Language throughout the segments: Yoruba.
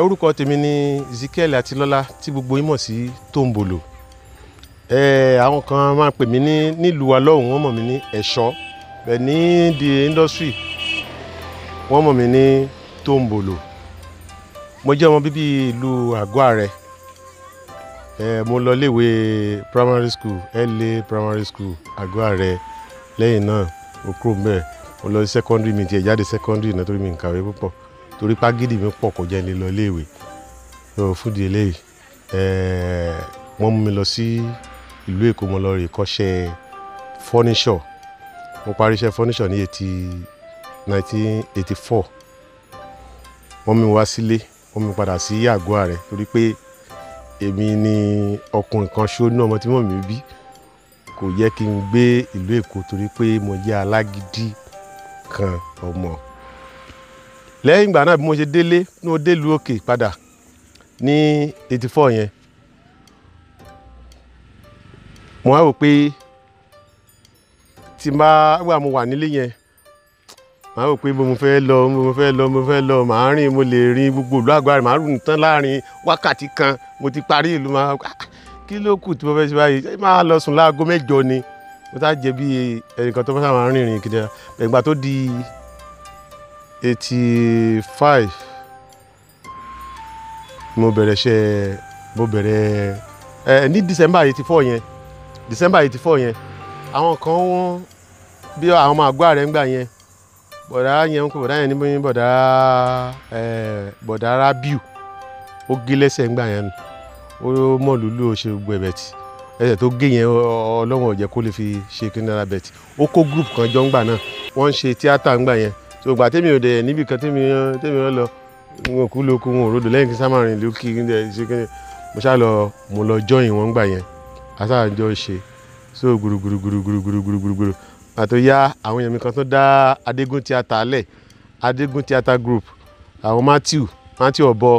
orúkọ tèmi ni Ezekiel Atilọ́lá tí gbogbo yín mọ̀ sí Tóńbòlò ẹ àwọn kan máa pè mí ní nílùú wa lọ́hùn wọ́n mọ̀ mí ní ẹ̀ṣọ́ bẹ́ẹ̀ ní the industry wọ́n mọ̀ mí ní Tóńbòlò mo jẹ́ ọmọ bíbí ìlú Àgọ́ Àrẹ ẹ mo lọ léèwé primary school LA primary school Àgọ́ Àrẹ lẹ́yìn náà mo kúrò mbẹ̀ mo lọ sí secondary mi tiẹ̀ jáde secondary náà torí mi ń kàwé púpọ̀ torí pagídì mi pọ̀ kò jẹ́ ní lọ léèwé so fúdi eléyìí ẹ̀ẹ́ wọ́n mú mi lọ sí ìlú Èkó mo lọ rè kọ́ṣẹ́ furniture mo parí iṣẹ́ furniture ní eighty nineteen eighty four wọ́n mú mi wá sílé wọ́n mú mi padà sí Àgọ́ Àrẹ torí pé èmi ni ọkùnrin kan ṣó ní ọmọ tí mọ̀ mí bí kò yẹ kí n gbé ìlú Èkó torí pé mo jẹ́ alágídí kan ọmọ lẹ́yìn ìgbà náà bí mo ṣe délé ní mo délùú òkè padà ní eighty four yẹn mo wá wò pé tí n bá wà mo wà nílé yẹn màá wò pé mo fẹ́ lọ mo fẹ́ lọ mo fẹ́ lọ màá rìn mo lè rìn gbogbo ìlú Àgọ́ Àrẹ màá rìn tán láàrin wákàtí kan mo ti parí ìlú máa kí ló kù tí mo fẹ́ ṣe báyìí ṣé máa lọ sùn láago mẹ́jọ ni mo tá jẹ bí ẹnìkan tó fẹ́ sábà rìnrìn kìdí ẹgbà tó di eighty five mo bẹ̀rẹ̀ ṣe mo bẹ̀rẹ̀ ẹ ní December eighty four yẹn December eighty four yẹn àwọn kan wọ́n bí àwọn ọmọ Àgọ́ Àrẹ ń gbà yẹn bọ̀dá yẹn ń kó bọ̀dá yẹn ní bọ̀dá ẹ bọ̀dá Rabiu ó gé lẹ́sẹ̀ ń gbà yẹn nù ó mọ̀ lùlù ó ṣe gbogbo ẹ̀bẹ̀ tì ẹsẹ̀ tó gé yẹn ọlọ́wọ̀n ọ̀jẹ̀ kó lè fi ṣe kí náírà bẹ̀tì ó kó group kan jọ ń gbà náà wọ́n ń ṣe tíátà ń gbà yẹn so gbà tèmi ò dẹ̀ níbi kan tèmi tèmi ò lọ wọn kú lóko wọn ò rodò lẹ́yìn kí sámà rìn lókì kí n dẹ̀ ṣe kí mo ṣá lọ mo lọ join wọn gbà yẹn asáàjọ ṣe so gbùrùgbùrùgbùrùgbùrùgbùrùgbùrù àtò ya àwọn èèyàn mi kan tó dá Adégún tíátà lẹ̀ Adégún tíátà group àwọn Matthew Matthew ọ̀bọ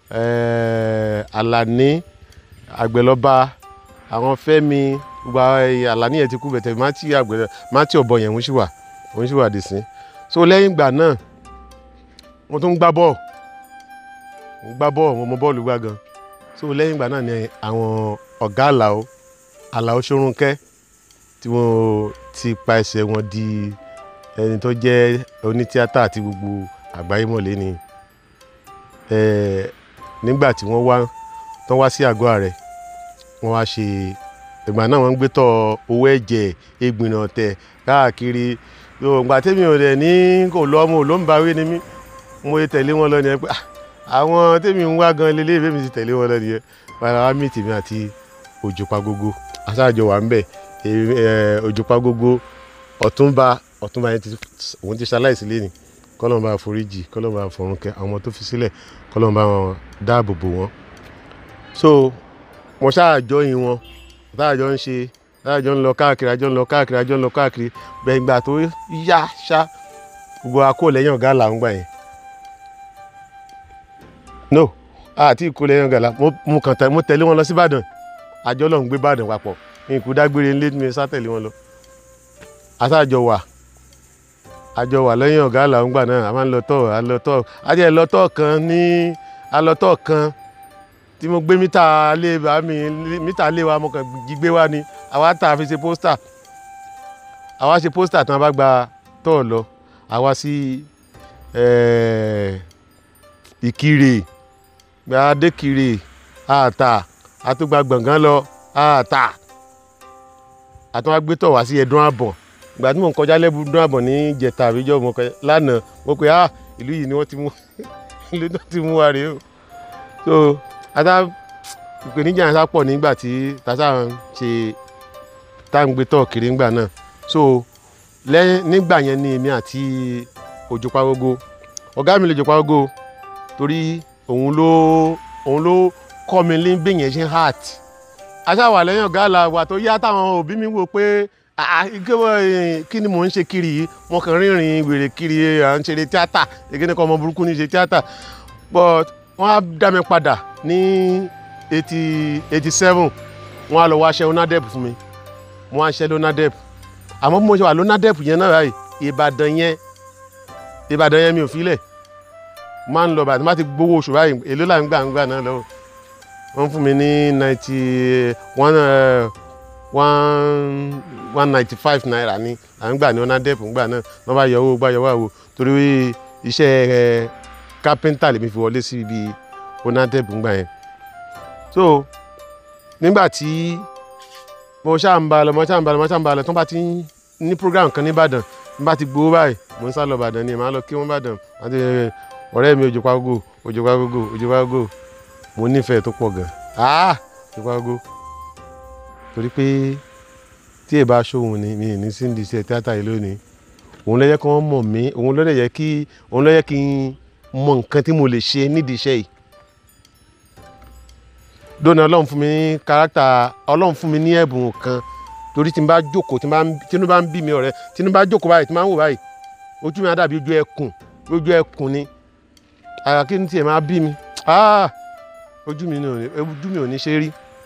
Alani Àgbẹ̀lọ́ba àwọn Fẹ́mi gbogbo Alani yẹn ti kú bẹ̀tẹ̀ Matthew Àgbẹ̀lọ́ Matthew ọ̀bọ yẹn ń ṣì wà ń ṣì wà dì sí so lẹ́yìn ìgbà náà mo tún ń gbá bọ́ọ̀ mo gbá bọ́ọ̀ mo mọ bọ́ọ̀lù gbá gan so lẹ́yìn ìgbà náà ni àwọn ọ̀gá àlàó àlàó ṣorúnkẹ́ tí wọ́n ti pa ẹsẹ̀ wọn di ẹni tó jẹ́ onítíátà àti gbogbo àgbáyé mọ̀lẹ́ ni nígbà tí wọ́n wá tán wá sí Àgọ́ Àrẹ wọ́n wá ṣe ìgbà náà wọ́n ń gbé tọ̀ owó ẹ̀jẹ̀ egbìnà ọ̀tẹ̀ káàkiri ìgbà tẹ́mi ò dẹ̀ ní kò lọ́mọ ò ló ń bawé ni mí mo lè tẹ̀lé wọn lọ nìyẹn pé àwọn tẹ́mi ń wá gan lélẹ́ ìfẹ́ mi ti tẹ̀lé wọn lọ nìyẹn padà wá mí tèmi àti Òjòpagogo aṣáájọ wà ń bẹ̀ Òjòpagogo Ọ̀túnba Ọ̀túnba yẹn òun ti ṣaláìsí lé ní kọ́lọ́mùbá foríjì kọ́lọ́mùbá fọ̀rùnkẹ́ àwọn ọmọ tó fi sílẹ̀ kọ́lọ́mùbá wọn dáàbò bò wọ́n so mo ṣáàjọ yìn wọn táàjọ ń ṣe táàjọ ń lọ káàkiri àjọ ń lọ káàkiri àjọ ń lọ káàkiri bẹ́ẹ̀ ìgbà tó yá ṣá gbogbo akó lẹ́yìn ọ̀gá là ń gbà yẹn no àti ìkó lẹ́yìn ọ̀gá là mo kàn tẹ mo tẹ̀lé wọn lọ sí Ìbàdàn àjọ lọ́n gbé Ìbàdàn papọ̀ nkú dágbére ńlé mi sá tẹ̀lé wọn lọ àtàjọ wà àjọ wà lẹ́yìn ọ̀gá là ń gbà náà a máa ń lọ tọ̀ a lọ tọ̀ àjẹ́ lọ́tọ̀ kan ní alọ́tọ̀ kan tí mo gbé mítà lé bá mi mítà lé wa mo kàn jí gbé wa ni àwa tà fi ṣe pósítà àwa ṣe pósítà tí wọn bá gba tọ̀ lọ àwa sí ìkirè gbàdékirè àtà àtúgbà gbọ̀ngàn lọ àtà àtúwà gbé tọ̀ wá sí ẹ̀dùn àbọ̀ ìgbà tí mò ń kọjá lẹ́bù dún àbọ̀ ní ìjẹta àbíjọ́ mo kọ lánàá mo pe ah ìlú yìí ni wọ́n ti mú ìlú náà ti mú wa rèé o so ata ìpèníjà yẹn sá pọ̀ nígbà tí tata ń ṣe tá à ń gbé tọ̀ kiri ńgbà náà so lẹ́yìn nígbà yẹn ni èmi àti Òjòpagogo ọ̀gá mi lè Òjòpagogo torí òun ló òun ló kọ́ mi ní bí yẹn ṣe heart aṣáwà lẹ́yìn ọ̀gá àlà wà tó yá táwọn òbí mi wò pé kí ni mò ń ṣe kiri yìí wọn kàn rìnrìn wèrè kiri à ń ṣeré tíátà èkéde kan ọmọ burúkú ní ṣe tíátà but wọ́n á dá mi padà ní eighty eighty seven wọ́n á lọ wá ṣe onadep fún mi wọ́n á ṣe lonadep àmọ́ bí mo ṣe wà lonadep yẹn náà báyìí ìbàdàn yẹn ìbàdàn yẹn mi ò filẹ̀ máa ń lọ bàtí má ti gbowó oṣù báyìí èló là ń gbà ń gbà náà lọ́wọ́ wọ́n fún mi ní ninety one one one ninety five naira ni à ń gbà ní ọ̀nàdẹ́pù ńgbà náà wọ́n bá yọ owó gbá yọ wá wo torí iṣẹ́ kápẹ́ńtà lèmi fi wọlé sí ibi ọ̀nàdẹ́pù ńgbà yẹn so nígbà tí mo ṣáà ń ba lọ mo ṣáà ń ba lọ mo ṣáà ń ba lọ tó bá ti ní program kan ní Ìbàdàn n bá ti gbowó báyìí mo ń sá lọ Ìbàdàn ni màá lọ kí wọ́n Ìbàdàn àti ọ̀rẹ́ mi Òjòpá Gógó Òjòpá Gógó Òjòpá Gógó mo nífẹ̀ẹ́ tó pọ̀ gan ah Òjòpá Gógó torí pé tí èèbá ṣòwò ni mi ì ní sí ní iṣẹ́ tíátà yìí lónìí òun ló yẹ kí wọ́n mọ̀ mí òun ló yẹ kí òun ló yẹ kí n mọ nǹkan tí mo lè ṣe nídìí iṣẹ́ yìí dóná ọlọ́run fún mi ní kárátà ọlọ́run fún mi ní ẹ̀bùn kan torí tí n bá jókòó tí n bá tínú bá ń bí mi ọ̀rẹ́ tí n bá jókòó báyìí tí n bá ń wò báyìí ojú mi á dàbí ojú ẹkùn ojú ẹkùn ni àyà kí n tiẹ̀ máa bí mi ah ojú mi ò ní ojú mi ò ní ṣe rí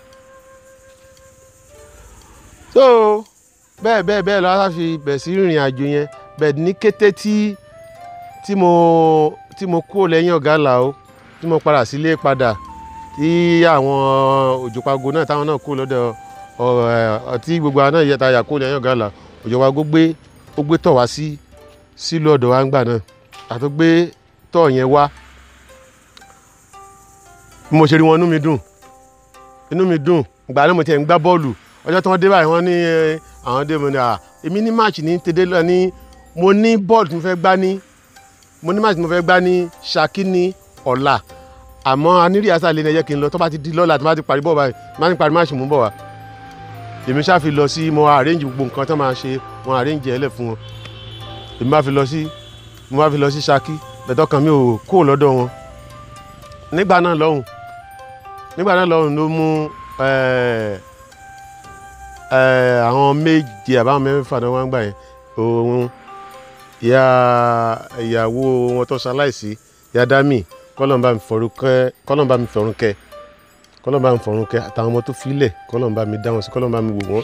so bẹ́ẹ̀ bẹ́ẹ̀ bẹ́ẹ̀ lọ́wọ́ fi bẹ̀ sí ìrìn àjò yẹn bẹ́ẹ̀ ní kété tí tí mo tí mo kúrò lẹ́yìn ọ̀gá làó tí mo padà sílé padà tí àwọn Òjòpago náà táwọn náà kúrò lọ́dọ̀ ọtí gbogbo àwọn náà yẹ ta yà kúrò lẹ́yìn ọ̀gá là Òjòpago gbé ó gbé tọ̀ wá sí sílùú ọ̀dọ̀ wa ń gbà náà àti gbé tọ̀ yẹn wá bí mo ṣe rí wọn inú mi dùn inú mi dùn ìgbà náà mo tiẹ̀ ń gbá bọ́ọ̀lù ọjọ́ tí wọ́n dé báyìí wọ́n ní àwọn dé mo ní à èmi ní máàcì ní tèdè lọ ní mo ní bọ́ọ̀lù tí mo fẹ́ gbá ní mo ní máàcì tí mo fẹ́ gbá ní Ṣakí ní ọ̀la àmọ́ anírí àṣà lè ní ẹjẹ́ kí n lọ tó bá ti di lọ́la tó bá ti parí bọ́ọ̀ báyìí tó bá ti parí máàcì mú bọ̀ wá èmi ṣáà fi lọ sí mo arrange gbogbo nǹkan tó máa ṣe mo arrange ẹlẹ̀ fún wọn èmi bá fi lọ sí mo bá fi lọ sí Ṣakí bẹ̀tọ̀ kan mi ò kó lọ́dọ̀ wọn nígbà náà lọ́hùn nígbà náà lọ́hùn ló mú àwọn méje àbáwọn mẹ́fà náà wọ́n gbà yẹn òun ìyá ìyàwó wọn tó ṣaláìsí ìyá dami kọ́lọ́mbà mi fọ̀rùn kẹ́ kọ́lọ́mbà mi fọ̀rùn kẹ́ kọ́lọ́mbà mi fọ̀rùn kẹ́ àtàwọn ọmọ tó filẹ̀ kọ́lọ́mbà mi dá wọn sí kọ́lọ́mbà mi wò wọ́n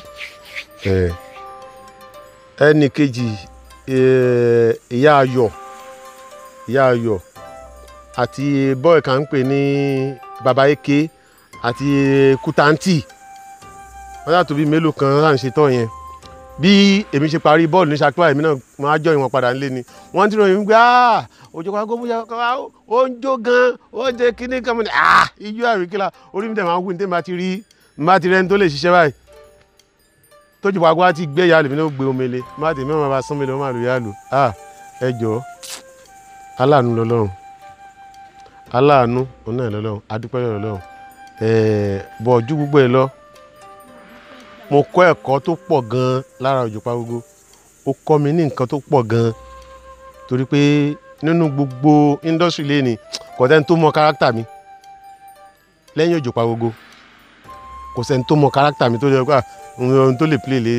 ẹnì kejì ìyá ayọ̀ ìyá ayọ̀ àti bọ́ọ̀ kan ń pè ní baba eke àti kutanti wọ́n yàtọ̀ bíi mélòó kan láà ń ṣe tọ́ yẹn bí èmi ṣe parí bọ́ọ̀lù ní Ṣakí èmi náà máa jọ ìwọ̀n padà nílé ni wọ́n ti ròyìn pé Òjòpago bóyá ó ń jó gan ó ń jẹ kíní kan mọ́ ni ijó àríkìlà orí mi tẹ̀ máa ń wù ní tẹ̀ máa ti rí máa ti rẹ́ni tó lè ṣiṣẹ́ báyìí t'Òjòpago á ti gbé yàlù mi náà gbé omele má tèmi máa bá sán mi lọ máa lò yàlù ẹ jọ aláàánú lọ́lọ́run aláàánú òun náà lọ́lọ́run adúpẹ́ lọ́lọ́run bọ̀ ojú gbogbo ẹ lọ mo kọ́ ẹ̀kọ́ tó pọ̀ gan-an lára Òjòpago ó kọ́ mi ní nǹkan tó pọ̀ gan-an torí pé nínú gbogbo indọ́sírì lẹ́ni kò sẹ́ni tó mọ kárátà mi lẹ́yìn Òjòpago kò sẹ́ni tó mọ kárátà mi tó lè kọ́ ohun tó lè play lè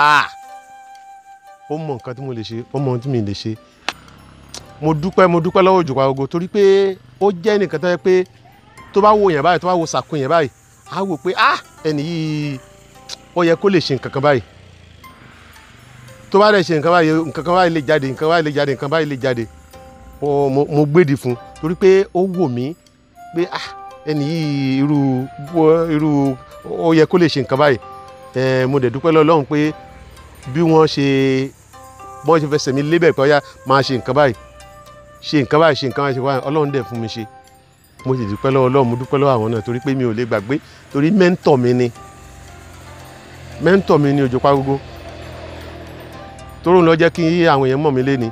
ó mọ nǹkan tí mo lè ṣe ó mọ ohun tí mi lè ṣe mo dúpẹ́ mo dúpẹ́ lọ́wọ́ Òjòpago torí pé ó jẹ́ nìkan tó yẹ pé tó bá wo yẹn báyìí tó bá wo sàkún yẹn báyìí á wò pé ah ẹni yìí ó yẹ kó lè ṣe nǹkan kan báyìí tó bá dẹ̀ ṣe nǹkan báyìí nǹkan kan báyìí lè jáde nǹkan báyìí lè jáde nǹkan báyìí lè jáde mo gbèdì fún torí pé ó wò mí pé ah ẹni yìí irú irú ó yẹ kó lè ṣe nǹkan báyìí ẹ mo dẹ̀ dúpẹ́ lọ́lọ́run pé bí wọ́n ṣe bọ́n ṣe fẹsẹ̀ mi lébẹ̀ pé ọ̀yá máa ṣe nǹkan báyìí ṣe nǹkan báyìí ṣe nǹkan báyìí ṣe wáyé ọlọ́run dẹ̀ fún mi ṣe mo sì dúpẹ́ lọ́wọ́ ọlọ́run mo dúpẹ́ lọ́wọ́ àwọn náà torí pé mi ò lè gbàgbé torí mẹ́ńtọ̀ mi ni mẹ́ńtọ̀ mi ni Òjòpago tóró ń lọ jẹ́ kí àwọn èèyàn mọ̀ mí lé ni.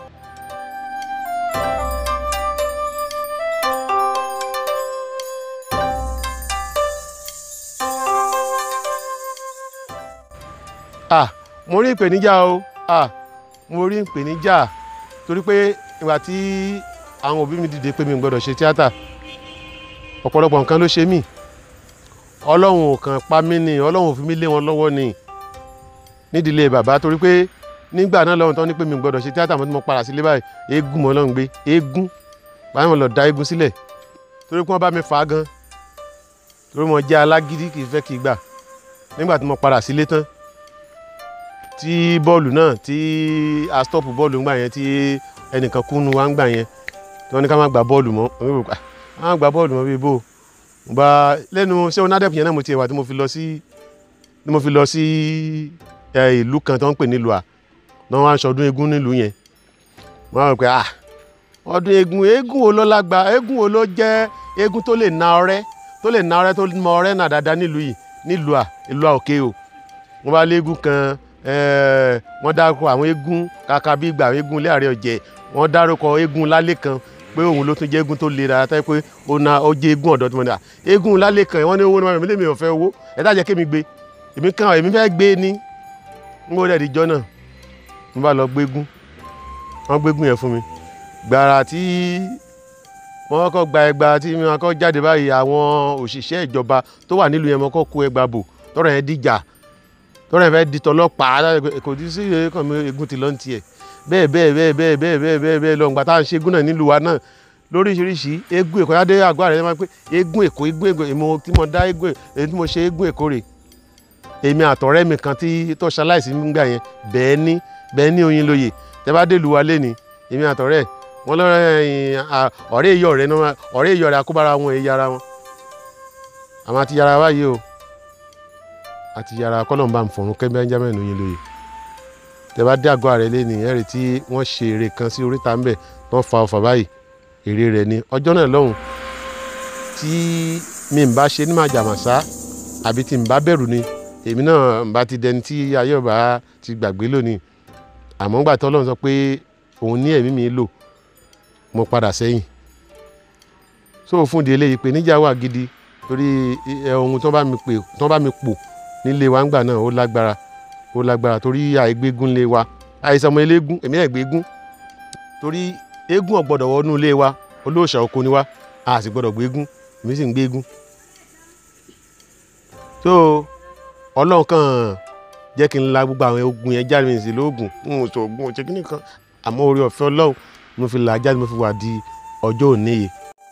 ah mo rí ìpèníjà o ah mo rí ìpèníjà torí pé ìgbà tí àwọn òbí mi dìde pé mi ò gbọdọ̀ ṣe tíátà ọ̀pọ̀lọpọ̀ nǹkan ló ṣe mí ọlọ́run ò kàn pa mí ni ọlọ́run ò fi mí lé wọn lọ́wọ́ ni nídìílé bàbá torí pé nígbà náà lọ́run tán ní pé mi ò gbọdọ̀ ṣe tíátà mo ti mọ padà sílé báyìí eégún mọ́ lọ́run gbé eégún báyìí mo lọ da eégún sílẹ̀ torí pé wọ́n bá mi fà á gan torí mo jẹ́ alágídí kì í fẹ́ kí í gbà nígbà tí mo padà sílé tán tí bọ́ọ̀lù náà tí a stop bọ́ọ̀lù ńgbà yẹn tí ẹnìkan kúnnu wa ńgbà yẹn tí wọ́n ní ká má gba bọ́ọ̀lù mọ́ wọ́n ní ká má gba bọ́ọ̀lù mọ́ bíi bò mo bá lẹ́nu ṣé onádẹ́pù yẹn náà mo ti wà tí mo fi lọ sí tí mo fi lọ sí ìlú kan tó ń pè nílùú à náà wọ́n á ṣọdún eégún nílùú yẹn wọ́n á rò pé ah ọdún eégún eégún wo ló lágbá eégún wo ló jẹ́ eégún tó lè na ọrẹ́ tó lè na ọrẹ́ tó mọ ọrẹ́ náà dáadáa nílùú yìí nílùú à ìlú à òkè o wọ́n bá léégún kan wọ́n dárúkọ àwọn eégún kàkà bí ìgbà eégún ilé ààrẹ ọ̀jẹ̀ wọ́n dárúkọ eégún lálẹ́ kan pé òun ló tún jẹ́ eégún tó le dáadáa tẹ́ pé ó na ó jẹ́ eégún ọ̀dọ́ tí mo ní à eégún lálẹ́ kan wọ́n ní owó náà mi lè mi ò fẹ́ owó ẹ dájẹ́ kémi gbé èmi kan èmi fẹ́ gbé ní n kò dẹ̀ díjọ́ náà mo bá lọ gbégún wọ́n gbégún yẹn fún mi gbàrà tí wọ́n kọ́ gba ẹgba tí wọ́n kọ́ jáde báyìí àwọn òṣìṣẹ́ ìjọba tó wà nílùú yẹn wọ́n kọ́ kó ẹgba bò tọ́rọ̀ yẹn dìjà tọ́rọ̀ yẹn fẹ́ di tọlọ́pàá kò tí sí ẹ̀kọ́ mi egun ti lọ́n tiẹ̀ bẹ́ẹ̀ bẹ́ẹ̀ bẹ́ẹ̀ bẹ́ẹ̀ bẹ́ẹ̀ bẹ́ẹ̀ bẹ́ẹ̀ bẹ́ẹ̀ lọ́ngbà tá à ń ṣe egun náà nílùú wa náà lóríṣiríṣi egun èkó yádé àgọ́ àrẹ máa ń pé egun èkó egun èkó èmo tí mo dá egun èyí tí mo ṣe egun èkó rè èmi àtọ̀rẹ́ mi kan tí tó ṣaláìsí nígbà yẹn bẹ́ẹ̀ ní bẹ́ẹ̀ ní oyin lóye tẹ́ bá dé lu wa lé ní èmi àtọ̀rẹ́ wọn lọ́rẹ́ ọ̀rẹ́ ìyọ̀ rẹ̀ náà ọ̀rẹ́ ìyọ̀ rẹ̀ akóbára wọn èyí ara wọn àwọn àti yàrá wáyé o àti yàrá kọ́lọ́mbà ń fọ̀rùn kẹ́ Benjamin oyin lóye tẹ́ bá dé àgọ́ ààrẹ lẹ́nu ẹ̀rì tí wọ́n ṣe eré kan sí oríta ńbẹ̀ wọ́n fa ọfà báyìí èrè rẹ̀ ni ọjọ́ náà lọ́hùn tí mi ń bá ṣe ní màjàmásá àbí tí ń bá bẹ̀rù ni èmi náà ń bá ti dẹni tí ayé ọba ti gbàgbé lónìí àmọ́ ńgbà tọ́lọ́run sọ pé òun ní ẹ̀mí mi lò mo padà sẹ́yìn so fún di eléyìí pé níjà wà gidi torí ohun tó bá mi pè tó bá mi pò nílé wa ńgbà náà ó lágbára ó lágbára torí àìgbégún lé wa àìsàn ọmọ eléégún èmi náà gbégún torí eégún ò gbọ́dọ̀ wọnú ilé wa olóòṣà oko ni wa a sì gbọ́dọ̀ gbégún èmi sì ń gbégún so ọlọ́run kàn jẹ́ kí n la gbogbo àwọn ogun yẹn jáde mi sí lóògùn n ò sọ ogun ọ̀sẹ̀ kìíní kan àmọ́ orí ọ̀fẹ́ ọlọ́run mo fi là á jáde mo fi wà di ọjọ́ òní yìí.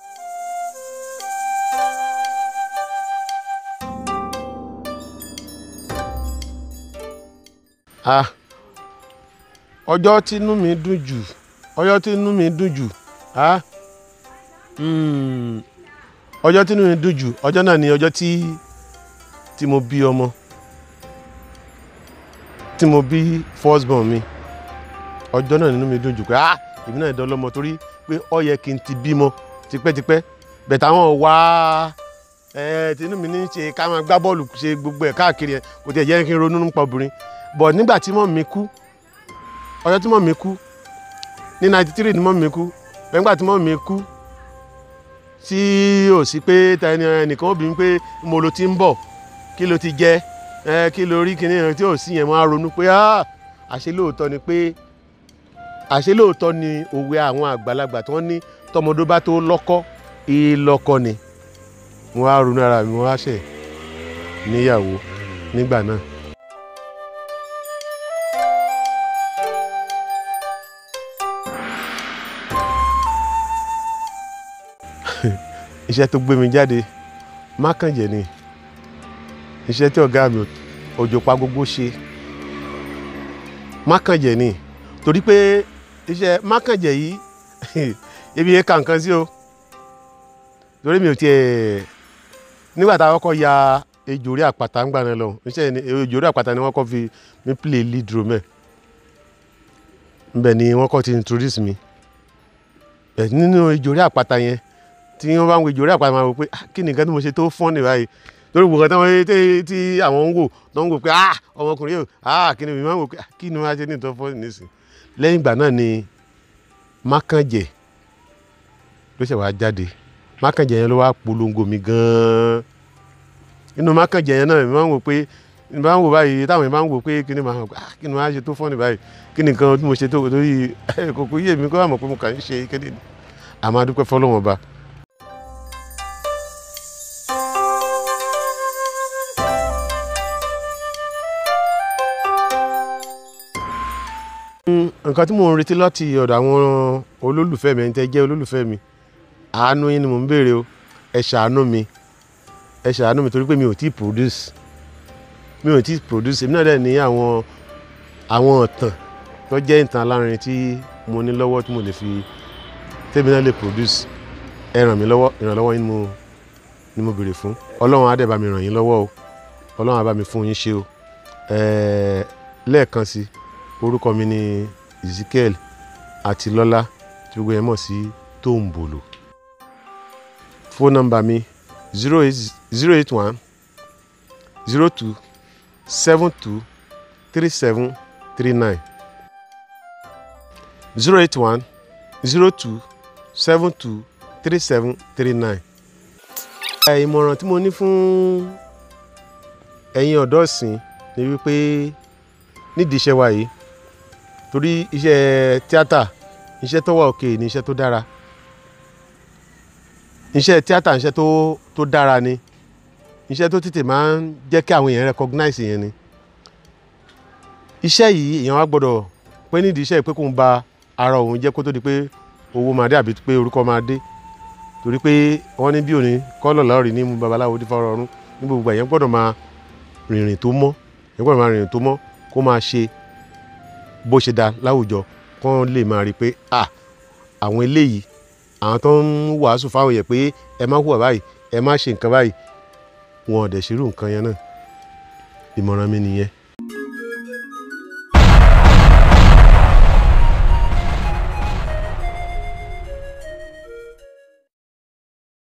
ah ọjọ́ tínú mi dùn jù ọjọ́ tínú mi dùn jù ah ọjọ́ tínú mi dùn jù ọjọ́ náà ni ọjọ́ tí tí mo bí ọmọ tí mo bí first born mi ọjọ́ náà nínú mi dùn jù pé ah èmi náà dán lọ́mọ torí pé ó yẹ kí n ti bímọ tipẹ́tipẹ́ bẹ̀tẹ̀ àwọn wá ẹ tinú mi ní ṣe ká máa gbá bọ́ọ̀lù ṣe gbogbo ẹ̀ káàkiri ẹ̀ kò tiẹ̀ jẹ́ kí n ronú nípa obìnrin bọ̀ nígbà tí mọ̀ mi kú ọjọ́ tí mọ̀ mi kú ní ninety three ni mọ̀ mi kú nígbà tí mọ̀ mi kú tí ò sí pé tẹni ẹnìkan obìnrin pé mo lo ti ń bọ̀ kí ló ti jẹ ẹ kí ló rí kíní tí ò sí yẹn máa ronú pé àṣé lóòótọ́ ni pé àṣé lóòótọ́ ni òwe àwọn àgbàlagbà tí wọ́n ní tọmọdé bá tó lọ́kọ́ ìlọ́kọ ni mo wá ronú ara mi mo wá ṣẹ̀ níyàwó nígbà náà. iṣẹ́ tó gbé mi jáde mákànjẹ́ ni iṣẹ́ tí ọ̀gá mi òjò pa gbogbo ṣe mákànjẹ́ ni torí pé iṣẹ́ mákànjẹ́ yìí ebi yẹn kà nǹkan sí o torí mi ò tiẹ̀ nígbà tá a kọ́kọ́ ya ejò orí àpáta ń gbà náà lọ iṣẹ́ ejò orí àpáta ni wọ́n kọ́ fi mi play lead role mẹ́ nbẹ̀ ni wọ́n kọ́ ti introduce mi nínú ejò orí àpáta yẹn tí wọ́n bá ń wo ejò orí àpáta máa wò pé kí ni nǹkan tí mo ṣe tó fọ́n ní báyìí torí gbogbo tí wọ́n tí àwọn ń wò tó ń wò pé ọmọkùnrin yóò kí ni mi máa ń wò pé kí ni wọ́n á ṣe ní ìtọ́ fọ́n nísìn lẹ́yìn ìgbà náà ni mákànjẹ́ ló ṣẹ̀ wá jáde mákànjẹ́ yẹn ló wá polongo mi gan-an inú mákànjẹ́ yẹn náà mi máa ń wò pé mi máa ń wò báyìí táwọn yẹn máa ń wò pé kí ni màá wò kí ni wọ́n á ṣe tó fọ́n ní báyìí kí ni nǹkan tí mo ṣe tó torí kòkó yé mi kó wà mọ̀ pé mo kàn ń ṣe kéde àmọ́ a dúpẹ́ fọlọ́wọ́n ba nǹkan tí mò ń retí láti ọ̀dọ̀ àwọn olólùfẹ́ mi ẹni tẹ́ jẹ́ olólùfẹ́ mi àánú yín ni mò ń béèrè o ẹ ṣàánú mi ẹ ṣàánú mi torí pé mi ò tí produce mi ò tí produce èmi náà dẹ̀ ní àwọn àwọn ìtàn tó jẹ́ ìtàn alárinrin tí mo ní lọ́wọ́ tí mo lè fi tèmi náà lè produce ẹ ràn mí lọ́wọ́ ìrànlọ́wọ́ yín ni mo ni mo béèrè fún ọlọ́run á dẹ̀ bá mi ràn yín lọ́wọ́ o ọlọ́run á bá mi fún yín ṣe o ẹ̀ẹ́ lẹ́ẹ̀kan sí orúkọ mi ni Ezekiel Àtilọ́lá tí gbogbo yẹn mọ̀ sí Tóńbòlò fóònù nọ́mbà mi zero eight zero eight one zero two seven two three seven three nine zero eight one zero two seven two three seven three nine. ìmọ̀ràn tí mo ní fún ẹ̀yin ọ̀dọ́ ìsìn ni wípé nídìí iṣẹ́ wa yìí torí iṣẹ́ tíátà iṣẹ́ tó wà òkè ni iṣẹ́ tó dára iṣẹ́ tíátà iṣẹ́ tó tó dára ni iṣẹ́ tó tètè máa ń jẹ́ kí àwọn èèyàn recognize yẹn ni iṣẹ́ yìí èèyàn wá gbọ́dọ̀ pé nídìí iṣẹ́ yìí pé kò ń ba ara òun jẹ́ kó tó di pé owó máa dé àbí pé orúkọ máa dé torí pé wọ́n ní bí òní kọ́lọ̀ lọ́ọ̀rì ní mú babaláwo dífá ọrọ̀ ọ̀run ní gbogbo èèyàn gbọ́dọ̀ máa rìnrìn tó mọ́ èèyàn gbọ́dọ̀ máa rìnrìn tó mọ́ kó máa ṣe bó ṣe dá láwùjọ kó lè máa rí i pé à àwọn eléyìí àwọn tó ń wàásù fáwọn yẹn pé ẹ má hùwà báyìí ẹ má ṣe nǹkan báyìí wọn ò dẹ̀ ṣerú nǹkan yẹn náà ìmọ̀ràn mi nìyẹn